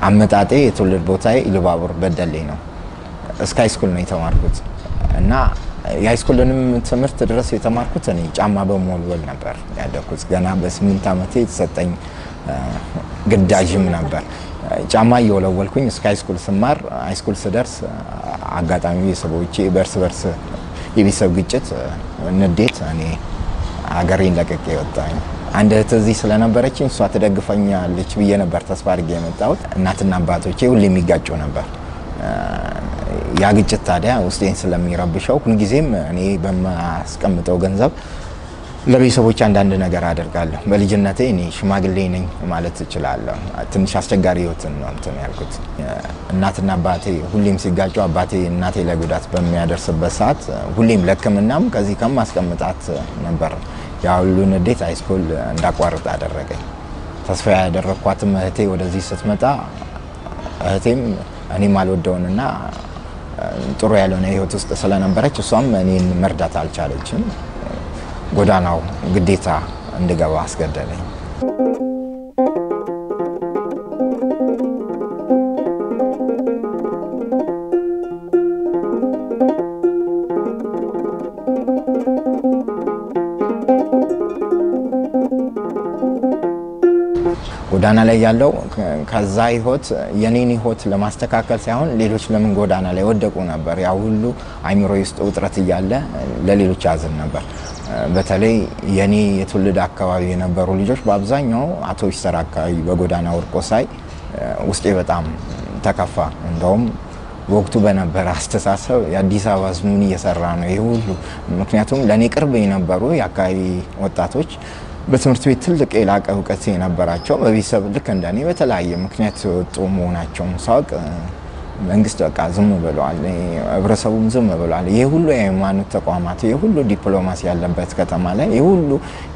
አመጣጤ የትውልድ ቦታዬ ኢሉባቡር በደሌ ነው። እስከ ሃይስኩል ነው የተማርኩት እና የሃይስኩልንም ትምህርት ድረስ የተማርኩት እኔ ጫማ በመወልወል ነበር ያደግኩት። ገና በስምንት ዓመቴ የተሰጠኝ ግዳጅም ነበር። ጫማ እየወለወልኩኝ እስከ ሃይስኩል ስማር ሃይስኩል ስደርስ አጋጣሚ ቤተሰቦቼ በእርስ በርስ የቤተሰብ ግጭት፣ ንዴት እኔ አገሬን ለቅቄ ወጣኝ። አንድ እህት እዚህ ስለነበረችኝ እሷ ትደግፈኛለች ብዬ ነበር ተስፋ አድርጌ የመጣሁት። እናትና አባቶቼ ሁሌ የሚጋጩ ነበር። ያ ግጭት ታዲያ ውስጤን ስለሚረብሸው ሁልጊዜም እኔ በማስቀምጠው ገንዘብ ለቤተሰቦች አንዳንድ ነገር አደርጋለሁ። በልጅነቴ እኔ ሽማግሌ ነኝ ማለት እችላለሁ። ትንሽ አስቸጋሪ ህይወትን ነው እንትን ያልኩት። እናትና አባቴ ሁሌም ሲጋጩ አባቴ እናቴ ላይ ጉዳት በሚያደርስበት ሰዓት ሁሌም ለሕክምናም ከዚህ ከማስቀምጣት ነበር ያ ሁሉ ንዴት ሃይስኩል እንዳቋርጥ አደረገኝ። ተስፋ ያደረግኳትም እህቴ ወደዚህ ስትመጣ እህቴም እኔም አልወደውንና ጥሩ ያልሆነ ህይወት ውስጥ ስለነበረች እሷም እኔን መርዳት አልቻለችም። ጎዳናው ግዴታ እንድገባ አስገደለኝ። ጎዳና ላይ ያለው ከዛ ህይወት የኔን ህይወት ለማስተካከል ሳይሆን ሌሎች ለምን ጎዳና ላይ ወደቁ ነበር። ያ ሁሉ አይምሮ ውስጥ ውጥረት እያለ ለሌሎች ያዝን ነበር። በተለይ የኔ የትውልድ አካባቢ የነበሩ ልጆች በአብዛኛው አቶ ይሰራ አካባቢ በጎዳና ወድቆ ሳይ ውስጤ በጣም ተከፋ። እንደውም በወቅቱ በነበረ አስተሳሰብ የአዲስ አበባ ህዝብ ምን እየሰራ ነው ይህ ሁሉ? ምክንያቱም ለእኔ ቅርብ የነበሩ የአካባቢ ወጣቶች በትምህርት ቤት ትልቅ የላቀ እውቀት የነበራቸው በቤተሰብ ልክ እንደኔ በተለያየ ምክንያት የወጡ መሆናቸውን ሳውቅ መንግስት በቃ ዝም ብለዋል፣ ህብረተሰቡም ዝም ብለዋል። ይህ ሁሉ የሃይማኖት ተቋማት፣ ይህ ሁሉ ዲፕሎማሲ ያለበት ከተማ ላይ ይህ ሁሉ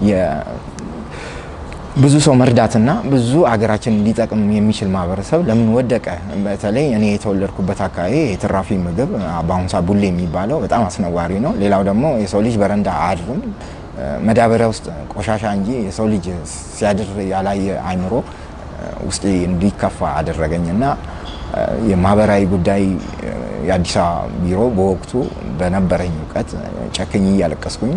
ብዙ ሰው መርዳትና ብዙ አገራችን ሊጠቅም የሚችል ማህበረሰብ ለምን ወደቀ? በተለይ እኔ የተወለድኩበት አካባቢ የትራፊ ምግብ በአሁኑ ሰዓት ቡሌ የሚባለው በጣም አስነዋሪ ነው። ሌላው ደግሞ የሰው ልጅ በረንዳ አያድርም መዳበሪያ ውስጥ ቆሻሻ እንጂ የሰው ልጅ ሲያድር ያላየ አይምሮ ውስጤ እንዲከፋ አደረገኝ እና የማህበራዊ ጉዳይ የአዲስ አበባ ቢሮ በወቅቱ በነበረኝ እውቀት ጨክኝ እያለቀስኩኝ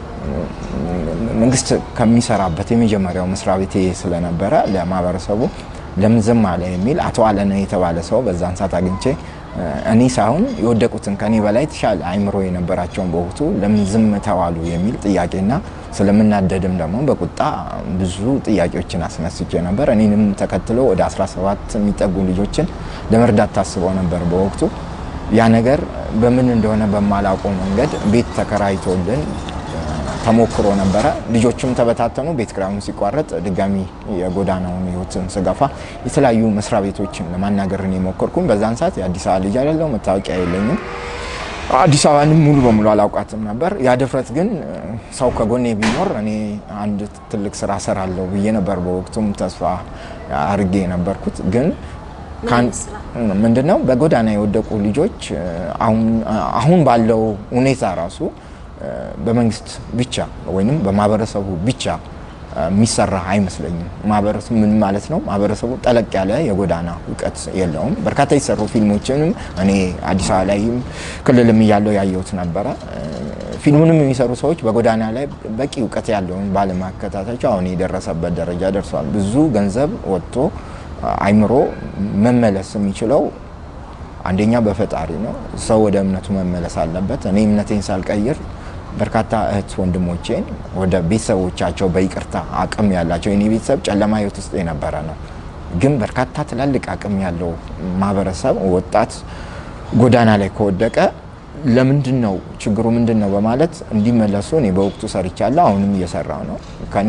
መንግስት ከሚሰራበት የመጀመሪያው መስሪያ ቤቴ ስለነበረ ለማህበረሰቡ ለምን ዝም አለ የሚል አቶ አለነ የተባለ ሰው በዛን ሰዓት አግኝቼ እኔ ሳይሆን የወደቁትን ከኔ በላይ የተሻለ አይምሮ የነበራቸውን በወቅቱ ለምን ዝም ተዋሉ የሚል ጥያቄና ስለምናደድም ደግሞ በቁጣ ብዙ ጥያቄዎችን አስነስቼ ነበር። እኔንም ተከትሎ ወደ 17 የሚጠጉ ልጆችን ለመርዳት ታስበው ነበር በወቅቱ። ያ ነገር በምን እንደሆነ በማላውቀው መንገድ ቤት ተከራይቶልን ተሞክሮ ነበረ። ልጆችም ተበታተኑ። ቤት ኪራዩም ሲቋረጥ ድጋሚ የጎዳናውን ህይወትን ስገፋ የተለያዩ መስሪያ ቤቶችን ለማናገር ነው የሞከርኩኝ። በዛን ሰዓት የአዲስ አበባ ልጅ አይደለሁ፣ መታወቂያ የለኝም። አዲስ አበባንም ሙሉ በሙሉ አላውቃትም ነበር። ያ ድፍረት ግን ሰው ከጎኔ ቢኖር እኔ አንድ ትልቅ ስራ ሰራለሁ ብዬ ነበር በወቅቱም ተስፋ አርጌ የነበርኩት ግን ምንድነው በጎዳና የወደቁ ልጆች አሁን ባለው ሁኔታ ራሱ በመንግስት ብቻ ወይም በማህበረሰቡ ብቻ የሚሰራ አይመስለኝም። ማህበረሰቡ ምን ማለት ነው? ማህበረሰቡ ጠለቅ ያለ የጎዳና እውቀት የለውም። በርካታ የተሰሩ ፊልሞችንም እኔ አዲስ አበባ ላይም ክልልም እያለው ያየሁት ነበረ። ፊልሙንም የሚሰሩ ሰዎች በጎዳና ላይ በቂ እውቀት ያለውን ባለማከታተላቸው አሁን የደረሰበት ደረጃ ደርሷል። ብዙ ገንዘብ ወጥቶ አይምሮ መመለስ የሚችለው አንደኛ በፈጣሪ ነው። ሰው ወደ እምነቱ መመለስ አለበት። እኔ እምነቴን ሳልቀይር በርካታ እህት ወንድሞቼን ወደ ቤተሰቦቻቸው በይቅርታ አቅም ያላቸው የኔ ቤተሰብ ጨለማ ህይወት ውስጥ የነበረ ነው። ግን በርካታ ትላልቅ አቅም ያለው ማህበረሰብ ወጣት ጎዳና ላይ ከወደቀ ለምንድን ነው ችግሩ ምንድን ነው በማለት እንዲመለሱ እኔ በወቅቱ ሰርቻለሁ። አሁንም እየሰራው ነው።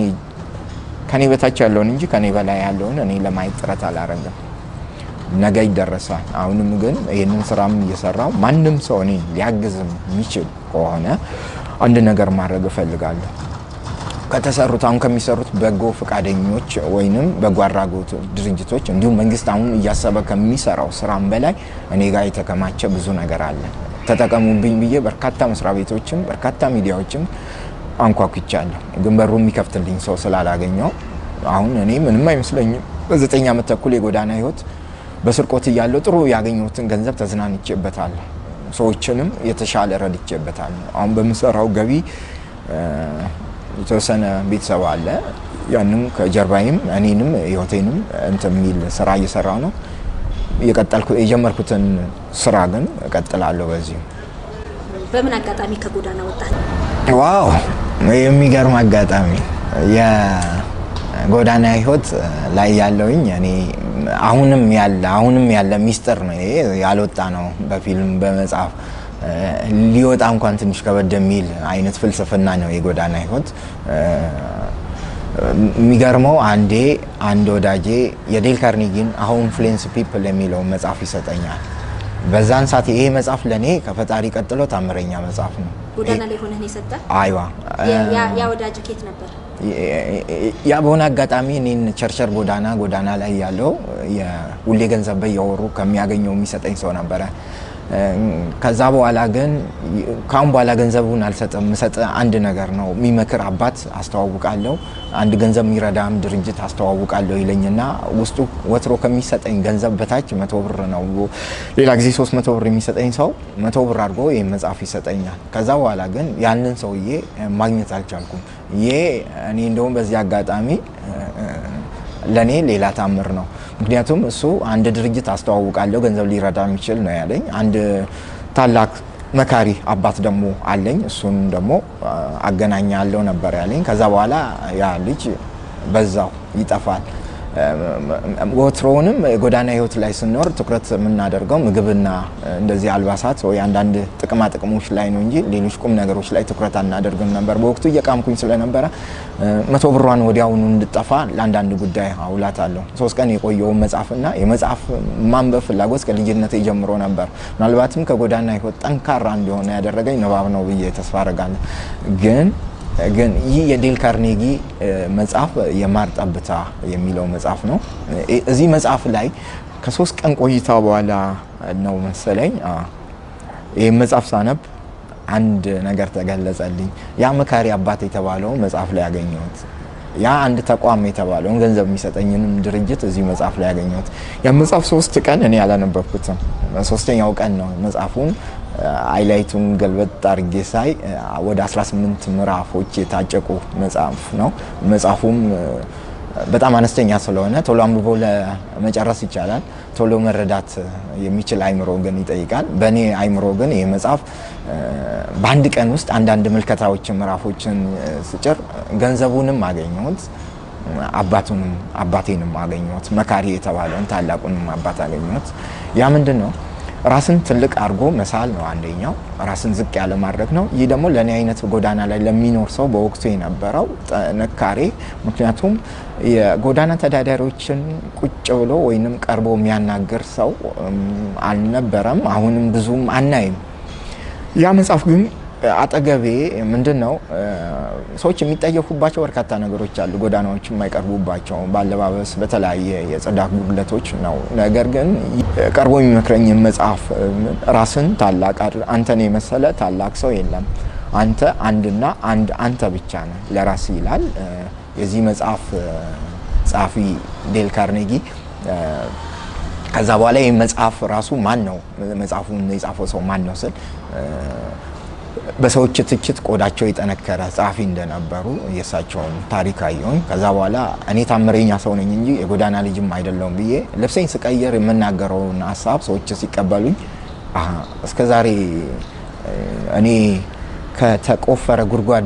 ከኔ በታች ያለውን እንጂ ከኔ በላይ ያለውን እኔ ለማየት ጥረት አላረግም። ነገ ይደረሳል። አሁንም ግን ይህንን ስራም እየሰራው ማንም ሰው እኔ ሊያግዝም የሚችል ከሆነ አንድ ነገር ማድረግ እፈልጋለሁ። ከተሰሩት አሁን ከሚሰሩት በጎ ፈቃደኞች ወይንም በጎ አድራጎት ድርጅቶች እንዲሁም መንግስት አሁን እያሰበ ከሚሰራው ስራም በላይ እኔ ጋር የተከማቸ ብዙ ነገር አለ። ተጠቀሙብኝ ብዬ በርካታ መስሪያ ቤቶችም በርካታ ሚዲያዎችም አንኳኩቻለሁ። ግን በሩ የሚከፍትልኝ ሰው ስላላገኘው አሁን እኔ ምንም አይመስለኝም። በዘጠኝ ዓመት ተኩል የጎዳና ህይወት በስርቆት እያለሁ ጥሩ ያገኘሁትን ገንዘብ ተዝናንቼበታለሁ። ሰዎችንም የተሻለ ረድቼበታለሁ። አሁን በምሰራው ገቢ የተወሰነ ቤተሰብ አለ። ያንም ከጀርባይም እኔንም ህይወቴንም እንትን የሚል ስራ እየሰራ ነው የቀጠልኩ የጀመርኩትን ስራ ግን እቀጥላለሁ በዚሁ። በምን አጋጣሚ ከጎዳና ወጣት? ዋው የሚገርም አጋጣሚ የጎዳና ህይወት ላይ ያለውኝ እኔ አሁንም ያለ አሁንም ያለ ሚስጥር ነው። ይሄ ያልወጣ ነው በፊልም በመጽሐፍ ሊወጣ እንኳን ትንሽ ከበድ የሚል አይነት ፍልስፍና ነው የጎዳና ህይወት። የሚገርመው አንዴ አንድ ወዳጄ የዴል ካርኒጊን ሃው ኢንፍሉዌንስ ፒፕል የሚለውን መጽሐፍ ይሰጠኛል። በዛን ሰዓት ይሄ መጽሐፍ ለእኔ ከፈጣሪ ቀጥሎ ታምረኛ መጽሐፍ ነው። ጎዳና ላይ ሆነህ ነው የሰጠ? አይዋ ያ ወዳጅ ኬት ነበር? ያ በሆነ አጋጣሚ እኔን ቸርቸር ጎዳና ጎዳና ላይ ያለው ሁሌ ገንዘብ በየወሩ ከሚያገኘው የሚሰጠኝ ሰው ነበረ። ከዛ በኋላ ግን ካሁን በኋላ ገንዘቡን አልሰጥም፣ ምሰጥ አንድ ነገር ነው የሚመክር አባት አስተዋውቃለሁ፣ አንድ ገንዘብ የሚረዳም ድርጅት አስተዋውቃለሁ ይለኝና ውስጡ ወትሮ ከሚሰጠኝ ገንዘብ በታች መቶ ብር ነው። ሌላ ጊዜ ሶስት መቶ ብር የሚሰጠኝ ሰው መቶ ብር አድርጎ ይህ መጽሐፍ ይሰጠኛል። ከዛ በኋላ ግን ያንን ሰውዬ ማግኘት አልቻልኩም። ይሄ እኔ እንደውም በዚህ አጋጣሚ ለእኔ ሌላ ታምር ነው። ምክንያቱም እሱ አንድ ድርጅት አስተዋውቃለሁ ገንዘብ ሊረዳ የሚችል ነው ያለኝ። አንድ ታላቅ መካሪ አባት ደግሞ አለኝ፣ እሱን ደግሞ አገናኛለሁ ነበር ያለኝ። ከዛ በኋላ ያ ልጅ በዛው ይጠፋል። ወትሮውንም የጎዳና ህይወት ላይ ስንኖር ትኩረት የምናደርገው ምግብና እንደዚህ አልባሳት ወይ አንዳንድ ጥቅማ ጥቅሞች ላይ ነው እንጂ ሌሎች ቁም ነገሮች ላይ ትኩረት አናደርግም ነበር። በወቅቱ እየቃምኩኝ ስለነበረ መቶ ብሯን ወዲያውኑ እንድጠፋ ለአንዳንድ ጉዳይ አውላታለሁ። ሶስት ቀን የቆየውን መጽሐፍና የመጽሐፍ ማንበብ ፍላጎት ከልጅነት ጀምሮ ነበር። ምናልባትም ከጎዳና ህይወት ጠንካራ እንዲሆነ ያደረገኝ ንባብ ነው ብዬ ተስፋ አደርጋለሁ ግን ግን ይህ የዴል ካርኔጊ መጽሐፍ የማር ጠብታ የሚለው መጽሐፍ ነው። እዚህ መጽሐፍ ላይ ከሶስት ቀን ቆይታ በኋላ ነው መሰለኝ ይህ መጽሐፍ ሳነብ አንድ ነገር ተገለጸልኝ። ያ መካሪ አባት የተባለው መጽሐፍ ላይ ያገኘሁት ያ አንድ ተቋም የተባለውን ገንዘብ የሚሰጠኝንም ድርጅት እዚህ መጽሐፍ ላይ ያገኘሁት። ያ መጽሐፍ ሶስት ቀን እኔ አላነበብኩትም። ሶስተኛው ቀን ነው መጽሐፉን አይላይቱን ገልበጥ አድርጌ ሳይ ወደ 18 ምዕራፎች የታጨቁ መጽሐፍ ነው። መጽሐፉም በጣም አነስተኛ ስለሆነ ቶሎ አንብቦ ለመጨረስ ይቻላል። ቶሎ መረዳት የሚችል አይምሮ ግን ይጠይቃል። በእኔ አይምሮ ግን ይህ መጽሐፍ በአንድ ቀን ውስጥ አንዳንድ ምልከታዎችን ምዕራፎችን ስጭር ገንዘቡንም አገኘሁት፣ አባቱንም አባቴንም አገኘሁት፣ መካሪ የተባለውን ታላቁንም አባት አገኘሁት። ያ ምንድን ነው? ራስን ትልቅ አድርጎ መሳል ነው አንደኛው፣ ራስን ዝቅ ያለ ማድረግ ነው። ይህ ደግሞ ለእኔ አይነት ጎዳና ላይ ለሚኖር ሰው በወቅቱ የነበረው ጥንካሬ። ምክንያቱም የጎዳና ተዳዳሪዎችን ቁጭ ብሎ ወይንም ቀርቦ የሚያናገር ሰው አልነበረም፣ አሁንም ብዙም አናይም። ያ መጽሐፍ ግን አጠገቤ ምንድን ነው ሰዎች የሚጠየፉባቸው በርካታ ነገሮች አሉ። ጎዳናዎች የማይቀርቡባቸው በአለባበስ፣ በተለያየ የጽዳት ጉድለቶች ነው። ነገር ግን ቀርቦ የሚመክረኝ መጽሐፍ ራስን ታላቅ አንተን የመሰለ ታላቅ ሰው የለም፣ አንተ አንድና አንድ አንተ ብቻ ነህ ለራስ ይላል። የዚህ መጽሐፍ ጸሐፊ ዴል ካርኔጊ ከዛ በኋላ ይህ መጽሐፍ ራሱ ማን ነው መጽሐፉን የጻፈው ሰው ማን ነው ስል በሰዎች ትችት ቆዳቸው የጠነከረ ጸሐፊ እንደነበሩ የእሳቸውን ታሪክ አየሁኝ። ከዛ በኋላ እኔ ታምረኛ ሰው ነኝ እንጂ የጎዳና ልጅም አይደለውም ብዬ ልብሰኝ ስቀየር የምናገረውን ሀሳብ ሰዎች ሲቀበሉኝ እስከ ዛሬ እኔ ከተቆፈረ ጉድጓድ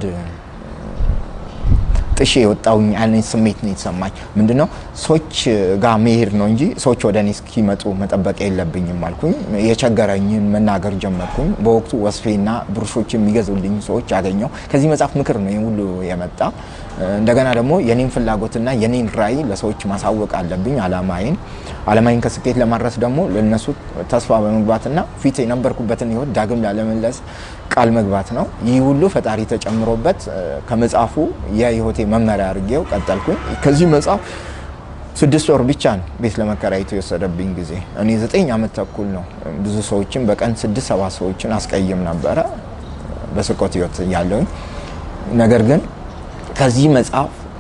ጥሼ የወጣውኝ አይነት ስሜት ነው የተሰማኝ። ምንድነው ሰዎች ጋር መሄድ ነው እንጂ ሰዎች ወደ እኔ እስኪመጡ መጠበቅ የለብኝም አልኩኝ። የቸገረኝን መናገር ጀመርኩኝ። በወቅቱ ወስፌና ብሩሾች የሚገዙልኝ ሰዎች አገኘው። ከዚህ መጽሐፍ ምክር ነው ሁሉ የመጣ። እንደገና ደግሞ የኔን ፍላጎትና የኔን ራዕይ ለሰዎች ማሳወቅ አለብኝ። አላማዬን አላማዬን ከስኬት ለማድረስ ደግሞ ለነሱ ተስፋ በመግባትና ፊት የነበርኩበትን ህይወት ዳግም ላለመለስ ቃል መግባት ነው። ይህ ሁሉ ፈጣሪ ተጨምሮበት ከመጽሐፉ የህይወቴ መመሪያ አድርጌው ቀጠልኩኝ። ከዚህ መጽሐፍ ስድስት ወር ብቻ ነው ቤት ለመከራየት የወሰደብኝ ጊዜ። እኔ ዘጠኝ ዓመት ተኩል ነው ብዙ ሰዎችን በቀን ስድስት ሰባት ሰዎችን አስቀይም ነበረ በስርቆት ህይወት እያለሁኝ። ነገር ግን ከዚህ መጽሐፍ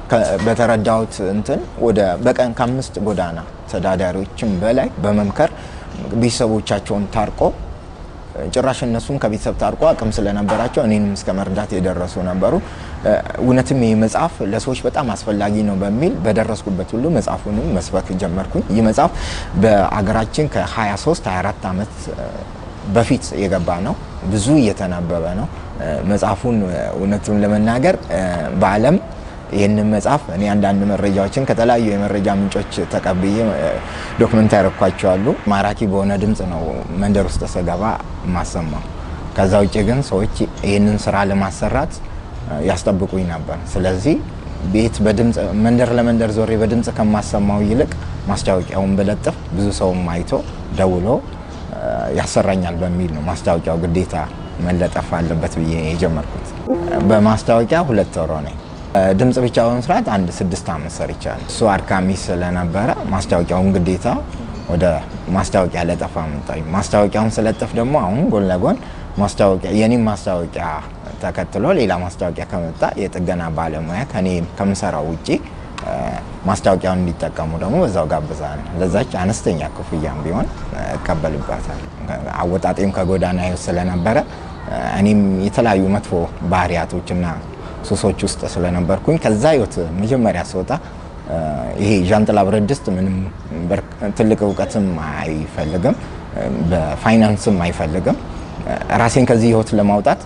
በተረዳሁት እንትን ወደ በቀን ከአምስት ጎዳና ተዳዳሪዎችን በላይ በመምከር ቤተሰቦቻቸውን ታርቆ ጭራሽ እነሱም ከቤተሰብ ታርቆ አቅም ስለነበራቸው እኔንም እስከ መርዳት የደረሱ ነበሩ። እውነትም ይህ መጽሐፍ ለሰዎች በጣም አስፈላጊ ነው በሚል በደረስኩበት ሁሉ መጽሐፉንም መስበክ ጀመርኩኝ። ይህ መጽሐፍ በአገራችን ከ23 24 ዓመት በፊት የገባ ነው። ብዙ እየተነበበ ነው። መጽሐፉን እውነቱን ለመናገር በዓለም ይህንን መጽሐፍ እኔ አንዳንድ መረጃዎችን ከተለያዩ የመረጃ ምንጮች ተቀብዬ ዶክመንት ያረኳቸዋሉ። ማራኪ በሆነ ድምፅ ነው መንደር ውስጥ ስገባ ማሰማው። ከዛ ውጭ ግን ሰዎች ይህንን ስራ ለማሰራት ያስጠብቁኝ ነበር። ስለዚህ ቤት በድምፅ መንደር ለመንደር ዞሬ በድምፅ ከማሰማው ይልቅ ማስታወቂያውን በለጥፍ ብዙ ሰውም አይቶ ደውሎ ያሰራኛል በሚል ነው ማስታወቂያው ግዴታ መለጠፍ አለበት ብዬ የጀመርኩት። በማስታወቂያ ሁለት ወሮ ነኝ። ድምፅ ብቻ በመስራት አንድ ስድስት ዓመት ሰርቻለሁ። እሱ አድካሚ ስለነበረ ማስታወቂያውን ግዴታ ወደ ማስታወቂያ ለጠፋ መጣኝ። ማስታወቂያውን ስለጥፍ ደግሞ አሁን ጎን ለጎን ማስታወቂያ የኔም ማስታወቂያ ተከትሎ ሌላ ማስታወቂያ ከመጣ የጥገና ባለሙያ ከኔ ከምሰራው ውጪ ማስታወቂያውን እንዲጠቀሙ ደግሞ በዛው ጋብዛለሁ። ለዛች አነስተኛ ክፍያም ቢሆን እቀበልባታል። አወጣጤም ከጎዳና ህይወት ስለነበረ እኔም የተለያዩ መጥፎ ባህሪያቶችና ሱሶች ውስጥ ስለነበርኩኝ ከዛ ህይወት መጀመሪያ ስወጣ ይሄ ዣንጥላ ብረት ድስት ምንም ትልቅ እውቀትም አይፈልግም፣ በፋይናንስም አይፈልግም። ራሴን ከዚህ ህይወት ለማውጣት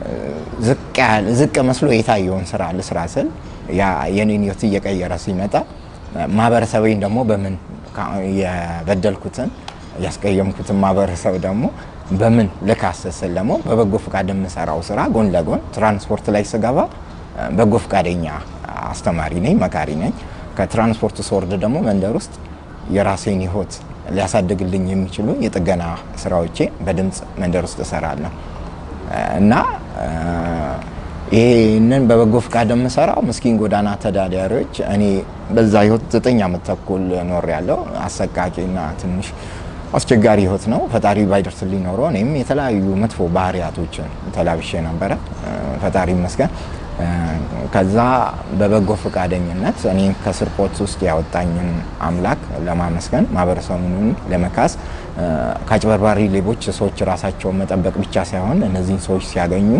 ዝቅ መስሎ የታየውን ስራ ልስራ ስል የኔን ህይወት እየቀየረ ሲመጣ ማህበረሰቤን ደግሞ በምን የበደልኩትን ያስቀየምኩትን ማህበረሰብ ደግሞ በምን ልካሰስል ደግሞ በበጎ ፈቃድ የምሰራው ስራ ጎን ለጎን ትራንስፖርት ላይ ስገባ በጎ ፈቃደኛ አስተማሪ ነኝ፣ መካሪ ነኝ። ከትራንስፖርት ስወርድ ደግሞ መንደር ውስጥ የራሴን ህይወት ሊያሳድግልኝ የሚችሉ የጥገና ስራዎቼ በድምፅ መንደር ውስጥ እሰራለሁ እና ይህንን በበጎ ፈቃድ የምሰራው ምስኪን ጎዳና ተዳዳሪዎች እኔ በዛ ህይወት ዘጠኝ ዓመት ተኩል ኖር ያለው አሰቃቂና ትንሽ አስቸጋሪ ህይወት ነው። ፈጣሪ ባይደርስልኝ ኖሮ እኔም የተለያዩ መጥፎ ባህሪያቶችን ተላብሼ ነበረ። ፈጣሪ ይመስገን። ከዛ በበጎ ፈቃደኝነት እኔ ከስርቆት ውስጥ ያወጣኝን አምላክ ለማመስገን ማህበረሰቡን ለመካስ ከአጭበርባሪ ሌቦች ሰዎች ራሳቸውን መጠበቅ ብቻ ሳይሆን እነዚህን ሰዎች ሲያገኙ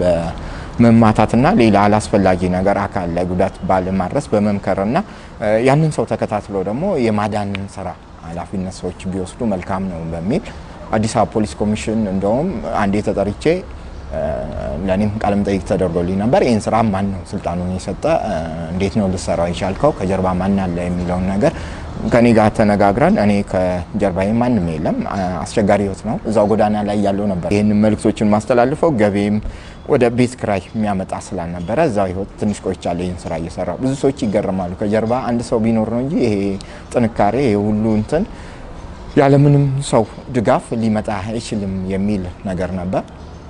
በመማታትና ሌላ አላስፈላጊ ነገር አካል ላይ ጉዳት ባለማድረስ በመምከርና ያንን ሰው ተከታትሎ ደግሞ የማዳንን ስራ ኃላፊነት ሰዎች ቢወስዱ መልካም ነው በሚል አዲስ አበባ ፖሊስ ኮሚሽን እንደውም አንዴ ተጠርቼ ለእኔም ቃለ መጠይቅ ተደርጎልኝ ነበር። ይህን ስራ ማን ነው ስልጣኑን የሰጠ? እንዴት ነው ልሰራው የቻልከው? ከጀርባ ማን አለ የሚለውን ነገር ከኔ ጋር ተነጋግረን እኔ ከጀርባዬ ማንም የለም፣ አስቸጋሪ ህይወት ነው፣ እዛው ጎዳና ላይ ያለው ነበር። ይህንን መልእክቶችን ማስተላልፈው ገቢም ወደ ቤት ክራይ የሚያመጣ ስላልነበረ እዛው ህይወት ትንሽ ቆይቻለሁ። ይህን ስራ እየሰራ ብዙ ሰዎች ይገርማሉ። ከጀርባ አንድ ሰው ቢኖር ነው እንጂ ይሄ ጥንካሬ ይሄ ሁሉ እንትን ያለምንም ሰው ድጋፍ ሊመጣ አይችልም የሚል ነገር ነበር።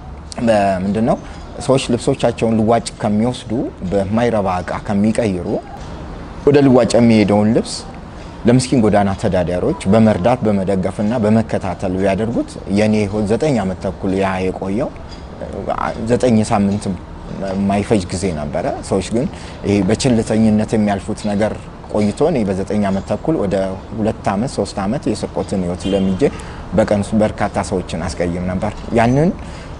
ምንድን ነው ሰዎች ልብሶቻቸውን ልዋጭ ከሚወስዱ በማይረባ እቃ ከሚቀይሩ ወደ ልዋጭ የሚሄደውን ልብስ ለምስኪን ጎዳና ተዳዳሪዎች በመርዳት በመደገፍና በመከታተል ቢያደርጉት የኔ ህይወት ዘጠኝ ዓመት ተኩል ያ የቆየው ዘጠኝ ሳምንት የማይፈጅ ጊዜ ነበረ። ሰዎች ግን ይሄ በችልተኝነት የሚያልፉት ነገር ቆይቶ እኔ በዘጠኝ ዓመት ተኩል ወደ ሁለት ዓመት ሶስት ዓመት የስርቆትን ህይወት ለምጄ በቀን ውስጥ በርካታ ሰዎችን አስቀይም ነበር። ያንን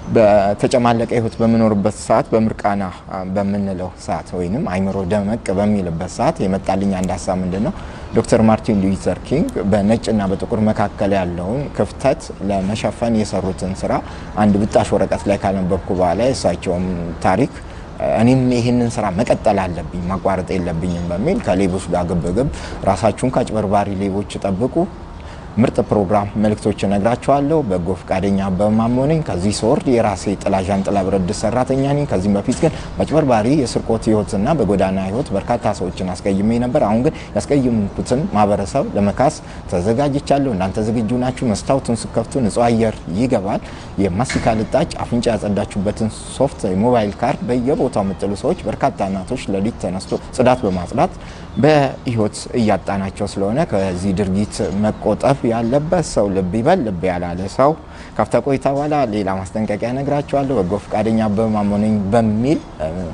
በተጨማለቀ ህይወት በምኖርበት ሰዓት በምርቃና በምንለው ሰዓት ወይንም አይምሮ ደመቅ በሚልበት ሰዓት የመጣልኝ አንድ ሀሳብ ምንድን ነው? ዶክተር ማርቲን ሉተር ኪንግ በነጭና በጥቁር መካከል ያለውን ክፍተት ለመሸፈን የሰሩትን ስራ አንድ ብጣሽ ወረቀት ላይ ካነበብኩ በኋላ የእሳቸውም ታሪክ እኔም ይህንን ስራ መቀጠል አለብኝ ማቋረጥ የለብኝም በሚል ከሌቦች ጋር ግብግብ ራሳችሁን ከአጭበርባሪ ሌቦች ጠብቁ ምርጥ ፕሮግራም መልእክቶች እነግራቸዋለሁ። በጎ ፈቃደኛ በማሞ ነኝ። ከዚህ ስወርድ የራሴ ጥላ ዣንጥላ ብረት ድስት ሰራተኛ ነኝ። ከዚህም በፊት ግን በአጭበርባሪ የስርቆት ህይወትና በጎዳና ህይወት በርካታ ሰዎችን አስቀይሜ ነበር። አሁን ግን ያስቀየምኩትን ማህበረሰብ ለመካስ ተዘጋጅቻለሁ። እናንተ ዝግጁ ናችሁ? መስታወቱን ስከፍቱ ንጹህ አየር ይገባል። የማስቲካ ልጣጭ አፍንጫ ያጸዳችሁበትን ሶፍት የሞባይል ካርድ በየቦታው የምጥሉ ሰዎች በርካታ እናቶች ሌሊት ተነስቶ ጽዳት በማጽዳት በህይወት እያጣናቸው ስለሆነ ከዚህ ድርጊት መቆጠብ ያለበት ሰው ልብ ይበል። ልብ ያላለ ሰው ከፍታ ቆይታ በኋላ ሌላ ማስጠንቀቂያ ነግራቸዋለሁ። በጎ ፈቃደኛ በማሞ ነኝ በሚል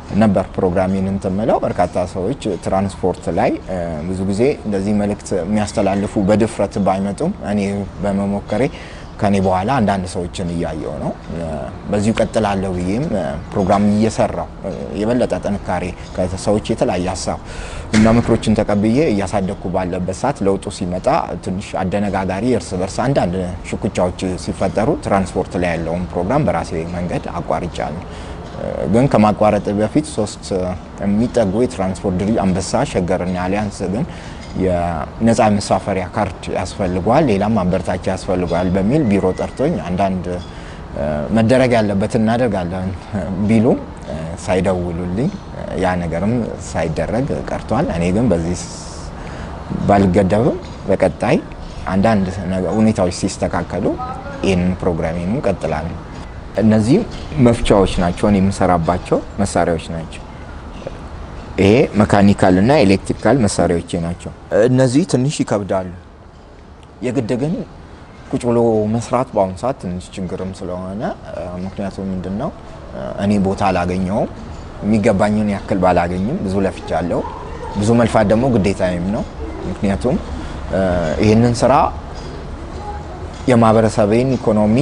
ነበር ፕሮግራሜን እንትን የምለው። በርካታ ሰዎች ትራንስፖርት ላይ ብዙ ጊዜ እንደዚህ መልእክት የሚያስተላልፉ በድፍረት ባይመጡም እኔ በመሞከሬ ከኔ በኋላ አንዳንድ ሰዎችን እያየው ነው። በዚሁ ቀጥላለሁ ብዬም ፕሮግራም እየሰራው የበለጠ ጥንካሬ ከሰዎች የተለያየ ሀሳብ እና ምክሮችን ተቀብዬ እያሳደግኩ ባለበት ሰዓት ለውጡ ሲመጣ ትንሽ አደነጋጋሪ እርስ በርስ አንዳንድ ሽኩቻዎች ሲፈጠሩ ትራንስፖርት ላይ ያለውን ፕሮግራም በራሴ መንገድ አቋርጫለሁ። ግን ከማቋረጥ በፊት ሶስት የሚጠጉ የትራንስፖርት ድርጅት አንበሳ፣ ሸገርና አሊያንስ ግን የነፃ መሳፈሪያ ካርድ ያስፈልገዋል፣ ሌላም ማበረታቻ ያስፈልገዋል በሚል ቢሮ ጠርቶኝ አንዳንድ መደረግ ያለበትን እናደርጋለን ቢሉ ሳይደውሉልኝ ያ ነገርም ሳይደረግ ቀርቷል። እኔ ግን በዚህ ባልገደብም በቀጣይ አንዳንድ ሁኔታዎች ሲስተካከሉ ይህንን ፕሮግራሜንም ቀጥላለሁ። እነዚህ መፍቻዎች ናቸው፣ እኔ የምሰራባቸው መሳሪያዎች ናቸው። ይሄ መካኒካል እና ኤሌክትሪካል መሳሪያዎቼ ናቸው። እነዚህ ትንሽ ይከብዳሉ። የግድ ግን ቁጭ ብሎ መስራት በአሁኑ ሰዓት ትንሽ ችግርም ስለሆነ ምክንያቱም ምንድን ነው እኔ ቦታ አላገኘውም። የሚገባኝን ያክል ባላገኝም ብዙ ለፍቻለሁ። ብዙ መልፋት ደግሞ ግዴታዬም ነው። ምክንያቱም ይህንን ስራ የማህበረሰቤን ኢኮኖሚ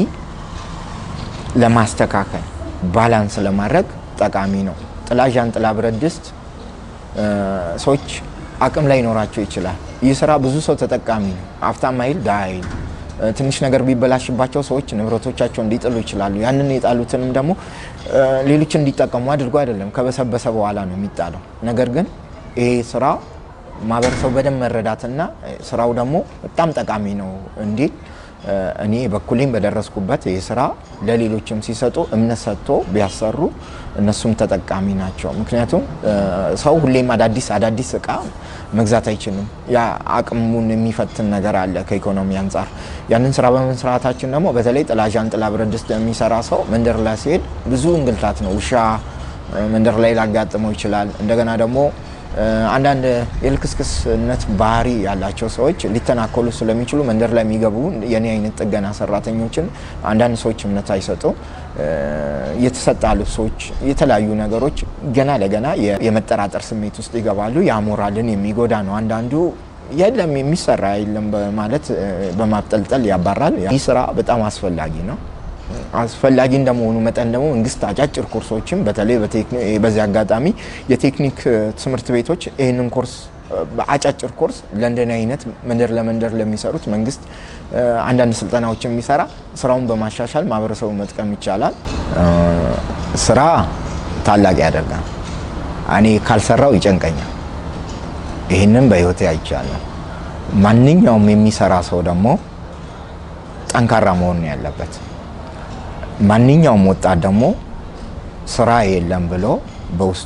ለማስተካከል ባላንስ ለማድረግ ጠቃሚ ነው። ጥላ ዣንጥላ፣ ብረት ድስት ሰዎች አቅም ላይ ይኖራቸው ይችላል። ይህ ስራ ብዙ ሰው ተጠቃሚ ነው። ሀብታም አይል ድሃ አይል። ትንሽ ነገር ቢበላሽባቸው ሰዎች ንብረቶቻቸው እንዲጥሉ ይችላሉ። ያንን የጣሉትንም ደግሞ ሌሎች እንዲጠቀሙ አድርጎ አይደለም፣ ከበሰበሰ በኋላ ነው የሚጣለው። ነገር ግን ይሄ ስራ ማህበረሰቡ በደንብ መረዳትና ስራው ደግሞ በጣም ጠቃሚ ነው እንዲል እኔ በኩሌም በደረስኩበት ይህ ስራ ለሌሎችም ሲሰጡ እምነት ሰጥቶ ቢያሰሩ እነሱም ተጠቃሚ ናቸው። ምክንያቱም ሰው ሁሌም አዳዲስ አዳዲስ እቃ መግዛት አይችልም። ያ አቅሙን የሚፈትን ነገር አለ ከኢኮኖሚ አንጻር። ያንን ስራ በመስራታችን ደግሞ በተለይ ጥላ ዣንጥላ፣ ብረት ድስት የሚሰራ ሰው መንደር ላይ ሲሄድ ብዙ እንግልታት ነው። ውሻ መንደር ላይ ላጋጥመው ይችላል። እንደገና ደግሞ አንዳንድ የልክስክስነት ባህሪ ያላቸው ሰዎች ሊተናከሉ ስለሚችሉ መንደር ላይ የሚገቡ የኔ አይነት ጥገና ሰራተኞችን አንዳንድ ሰዎች እምነት አይሰጡም። የተሰጣ ልብሶች፣ የተለያዩ ነገሮች ገና ለገና የመጠራጠር ስሜት ውስጥ ይገባሉ። ያ ሞራልን የሚጎዳ ነው። አንዳንዱ የለም የሚሰራ የለም በማለት በማብጠልጠል ያባራል። ይህ ስራ በጣም አስፈላጊ ነው። አስፈላጊ እንደመሆኑ መጠን ደግሞ መንግስት አጫጭር ኮርሶችን በተለይ በዚህ አጋጣሚ የቴክኒክ ትምህርት ቤቶች ይህንን ኮርስ በአጫጭር ኮርስ ለንደን አይነት መንደር ለመንደር ለሚሰሩት መንግስት አንዳንድ ስልጠናዎችን የሚሰራ ስራውን በማሻሻል ማህበረሰቡ መጥቀም ይቻላል። ስራ ታላቅ ያደርጋል። እኔ ካልሰራው ይጨንቀኛል። ይህንን በህይወቴ አይቻለሁ። ማንኛውም የሚሰራ ሰው ደግሞ ጠንካራ መሆን ነው ያለበት። ማንኛውም ወጣት ደግሞ ስራ የለም ብሎ በውስጡ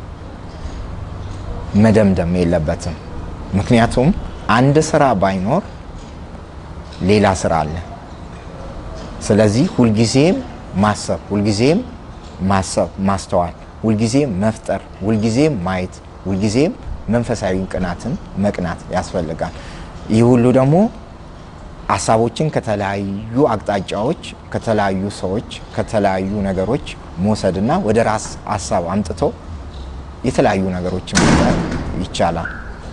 መደምደም የለበትም። ምክንያቱም አንድ ስራ ባይኖር ሌላ ስራ አለ። ስለዚህ ሁልጊዜም ማሰብ፣ ሁልጊዜም ማሰብ፣ ማስተዋል፣ ሁልጊዜም መፍጠር፣ ሁልጊዜም ማየት፣ ሁልጊዜም መንፈሳዊ ቅናትን መቅናት ያስፈልጋል። ይህ ሁሉ ደግሞ ሀሳቦችን ከተለያዩ አቅጣጫዎች ከተለያዩ ሰዎች ከተለያዩ ነገሮች መውሰድና ወደ ራስ ሀሳብ አምጥቶ የተለያዩ ነገሮችን መፍጠር ይቻላል።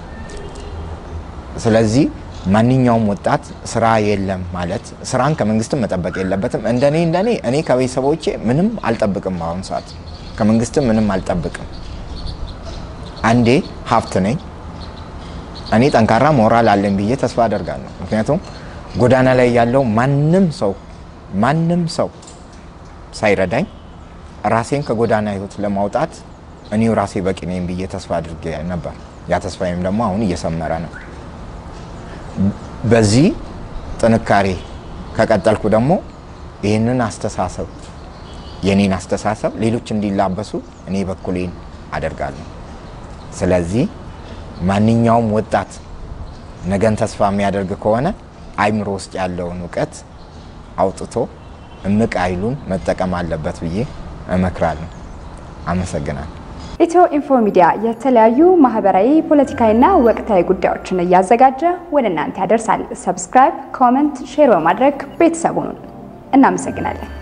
ስለዚህ ማንኛውም ወጣት ስራ የለም ማለት ስራን ከመንግስትም መጠበቅ የለበትም። እንደኔ እንደኔ እኔ ከቤተሰቦቼ ምንም አልጠብቅም። በአሁኑ ሰዓት ከመንግስትም ምንም አልጠብቅም። አንዴ ሀብት ነኝ። እኔ ጠንካራ ሞራል አለኝ ብዬ ተስፋ አደርጋለሁ። ምክንያቱም ጎዳና ላይ ያለው ማንም ሰው ማንም ሰው ሳይረዳኝ ራሴን ከጎዳና ህይወት ለማውጣት እኔው ራሴ በቂ ነኝ ብዬ ተስፋ አድርጌ ነበር። ያ ተስፋዬም ደግሞ አሁን እየሰመረ ነው። በዚህ ጥንካሬ ከቀጠልኩ ደግሞ ይህንን አስተሳሰብ የኔን አስተሳሰብ ሌሎች እንዲላበሱ እኔ በኩሌን አደርጋለሁ። ስለዚህ ማንኛውም ወጣት ነገን ተስፋ የሚያደርግ ከሆነ አይምሮ ውስጥ ያለውን እውቀት አውጥቶ እምቅ ኃይሉን መጠቀም አለበት ብዬ እመክራለሁ። አመሰግናለሁ። ኢትዮ ኢንፎ ሚዲያ የተለያዩ ማህበራዊ፣ ፖለቲካዊና ወቅታዊ ጉዳዮችን እያዘጋጀ ወደ እናንተ ያደርሳል። ሰብስክራይብ፣ ኮመንት፣ ሼር በማድረግ ቤተሰቡን እናመሰግናለን።